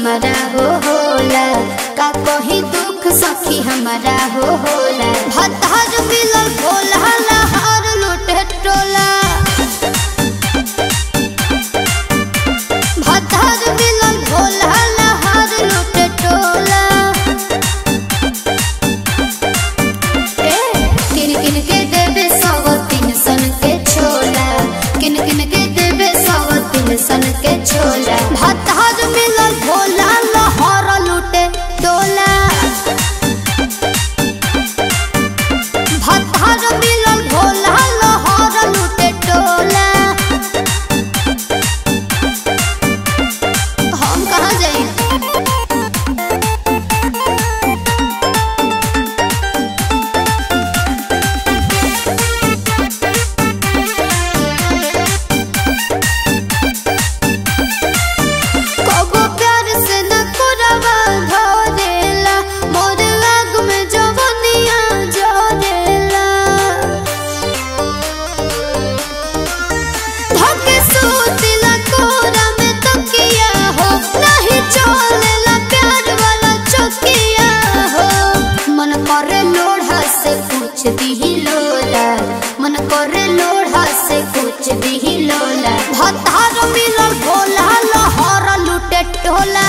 हमारा हो होला का कही दुख सखी हमारा हो होला भतार मिलल भोला लहर लुटे टोला भतार मिलल भोला लहर लुटे टोला ए, किन किन के देबे सौ तीन सन के छोला किन किन के देबे सौ तीन सन के छोला भतार मिलल भोला लहर लुटे टोला भतार मिलल भोला लहर लुटे टोला हम कहाँ जाई कबो प्यार से न कोरवा धरेला मोर आग में जवनिया जरेला धके सूतिला कोरा में तकिया हो नहीं चलेला प्यार वाला चकिया हो मन करे लोढ़ा से कुछ दिही लोला मन करे लोढ़ा से कुछ दिही लोला भतार मिलल भोला लहर लुटे टोला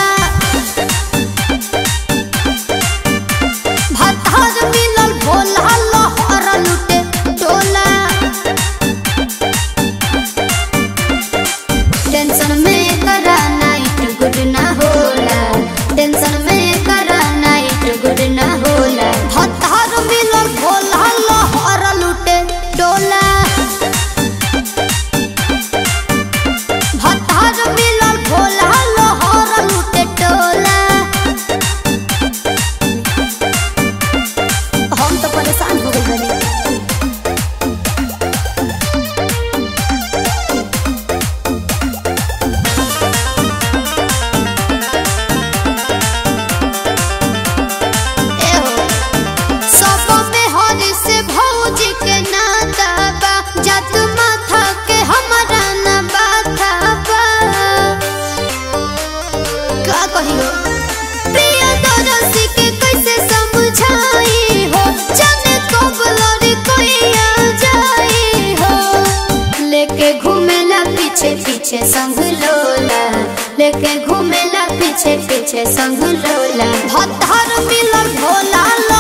भतार मिलल भोला लहर लुटे टोला टेंशन में करा नाइट गुड ना होला टेंशन में करा नाइट गुड ना होला भतार मिलल भोला लहर लुटे डोला भतार मिलल भोला लहर लुटे टोला हम तो परेशान हो गए बनी सब में हरी से भौजी के नाता बा जात माथा के हमारा ना बाथा बा का कहियो प्रिय दरसी के कैसे समझाई हो जाने कब लड़ी कोई आ जाई हो लेके घूमेला पीछे पीछे संग लोला लेके घूमेला पीछे पीछे संग लोला भतार मिलल भोला